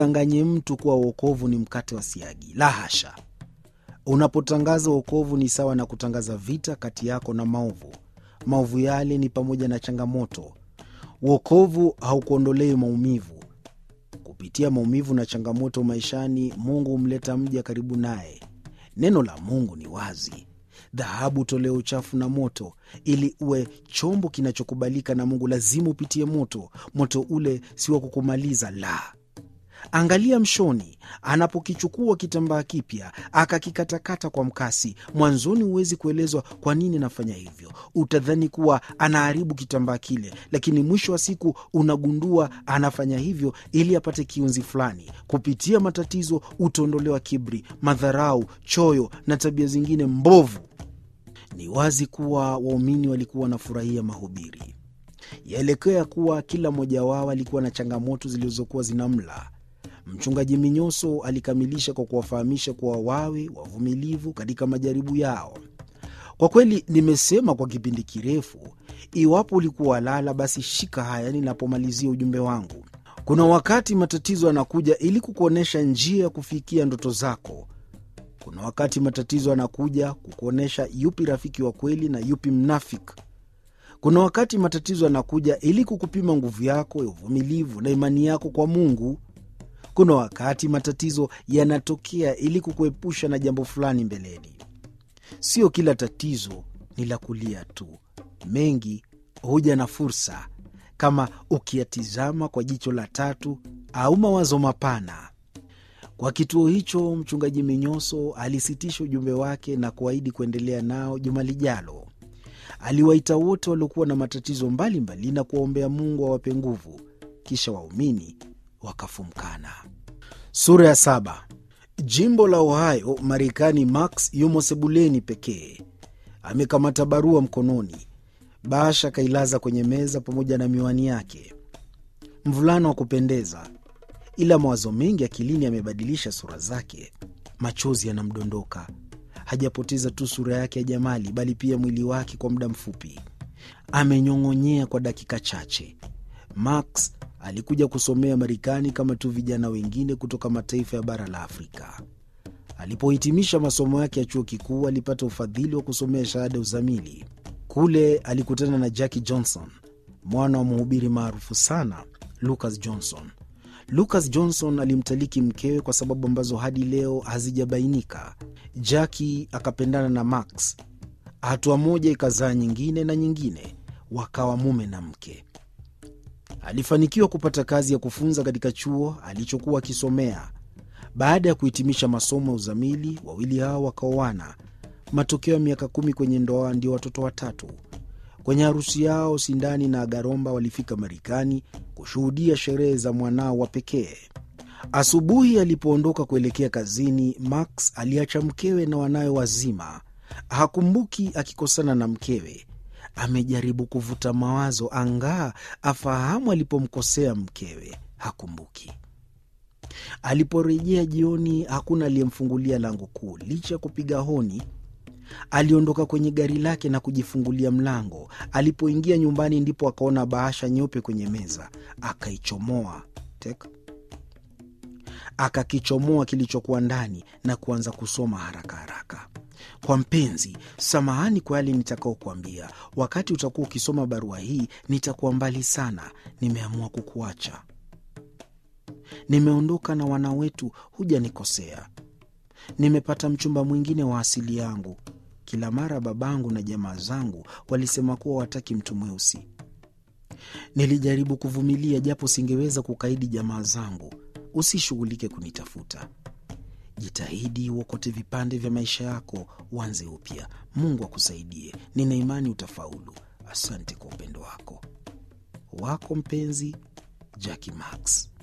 Usimdanganye mtu kuwa wokovu ni mkate wa siagi. La hasha! Unapotangaza wokovu ni sawa na kutangaza vita kati yako na maovu. Maovu yale ni pamoja na changamoto. Wokovu haukuondolei maumivu. Kupitia maumivu na changamoto maishani, Mungu humleta mja karibu naye. Neno la Mungu ni wazi: dhahabu tolewa uchafu na moto. Ili uwe chombo kinachokubalika na Mungu, lazima upitie moto. Moto ule si wa kukumaliza, la Angalia mshoni anapokichukua kitambaa kipya akakikatakata kwa mkasi. Mwanzoni huwezi kuelezwa kwa nini anafanya hivyo, utadhani kuwa anaharibu kitambaa kile, lakini mwisho wa siku unagundua anafanya hivyo ili apate kiunzi fulani. Kupitia matatizo utaondolewa kiburi, madharau, choyo na tabia zingine mbovu. Ni wazi kuwa waumini walikuwa wanafurahia mahubiri. Yaelekea kuwa kila mmoja wao alikuwa na changamoto zilizokuwa zinamla. Mchungaji Minyoso alikamilisha kwa kuwafahamisha kuwa wawe wavumilivu katika majaribu yao. Kwa kweli, nimesema kwa kipindi kirefu, iwapo ulikuwa lala, basi shika haya ninapomalizia ujumbe wangu. Kuna wakati matatizo yanakuja ili kukuonyesha njia ya kufikia ndoto zako. Kuna wakati matatizo yanakuja kukuonyesha yupi rafiki wa kweli na yupi mnafiki. Kuna wakati matatizo yanakuja ili kukupima nguvu yako ya uvumilivu na imani yako kwa Mungu. Kuna wakati matatizo yanatokea ili kukuepusha na jambo fulani mbeleni. Sio kila tatizo ni la kulia tu, mengi huja na fursa, kama ukiyatizama kwa jicho la tatu au mawazo mapana. Kwa kituo hicho, mchungaji Minyoso alisitisha ujumbe wake na kuahidi kuendelea nao juma lijalo. Aliwaita wote waliokuwa na matatizo mbalimbali mbali na kuwaombea Mungu awape nguvu, kisha waumini wakafumkana. Sura ya saba. Jimbo la Ohio, Marekani. Max yumo sebuleni pekee, amekamata barua mkononi. Bahasha akailaza kwenye meza pamoja na miwani yake. Mvulana wa kupendeza, ila mawazo mengi akilini yamebadilisha sura zake. Machozi yanamdondoka. Hajapoteza tu sura yake ya jamali, bali pia mwili wake. Kwa muda mfupi amenyong'onyea kwa dakika chache. Max alikuja kusomea Marekani kama tu vijana wengine kutoka mataifa ya bara la Afrika. Alipohitimisha masomo yake ya chuo kikuu, alipata ufadhili wa kusomea shahada ya uzamili. Kule alikutana na Jackie Johnson, mwana wa mhubiri maarufu sana Lucas Johnson. Lucas Johnson alimtaliki mkewe kwa sababu ambazo hadi leo hazijabainika. Jackie akapendana na Max, hatua moja ikazaa nyingine na nyingine, wakawa mume na mke. Alifanikiwa kupata kazi ya kufunza katika chuo alichokuwa akisomea. Baada ya kuhitimisha masomo ya uzamili, wawili hao wakaoana. Matokeo ya miaka kumi kwenye ndoa ndio watoto watatu. Kwenye harusi yao, Sindani na Agaromba walifika Marekani kushuhudia sherehe za mwanao wa pekee. Asubuhi alipoondoka kuelekea kazini, Max aliacha mkewe na wanawe wazima. Hakumbuki akikosana na mkewe. Amejaribu kuvuta mawazo angaa afahamu alipomkosea mkewe, hakumbuki. Aliporejea jioni, hakuna aliyemfungulia lango kuu. Licha ya kupiga honi, aliondoka kwenye gari lake na kujifungulia mlango. Alipoingia nyumbani, ndipo akaona bahasha nyeupe kwenye meza. Akaichomoa tek, akakichomoa kilichokuwa ndani na kuanza kusoma haraka haraka. Kwa mpenzi, samahani kwa yale nitakaokuambia. Wakati utakuwa ukisoma barua hii, nitakuwa mbali sana. Nimeamua kukuacha. Nimeondoka na wana wetu, hujanikosea. Nimepata mchumba mwingine wa asili yangu. Kila mara babangu na jamaa zangu walisema kuwa wataki mtu mweusi. Nilijaribu kuvumilia, japo singeweza kukaidi jamaa zangu. Usishughulike kunitafuta. Jitahidi uokote vipande vya maisha yako, uanze upya. Mungu akusaidie. Nina imani utafaulu. Asante kwa upendo wako. Wako mpenzi, Jackie Max.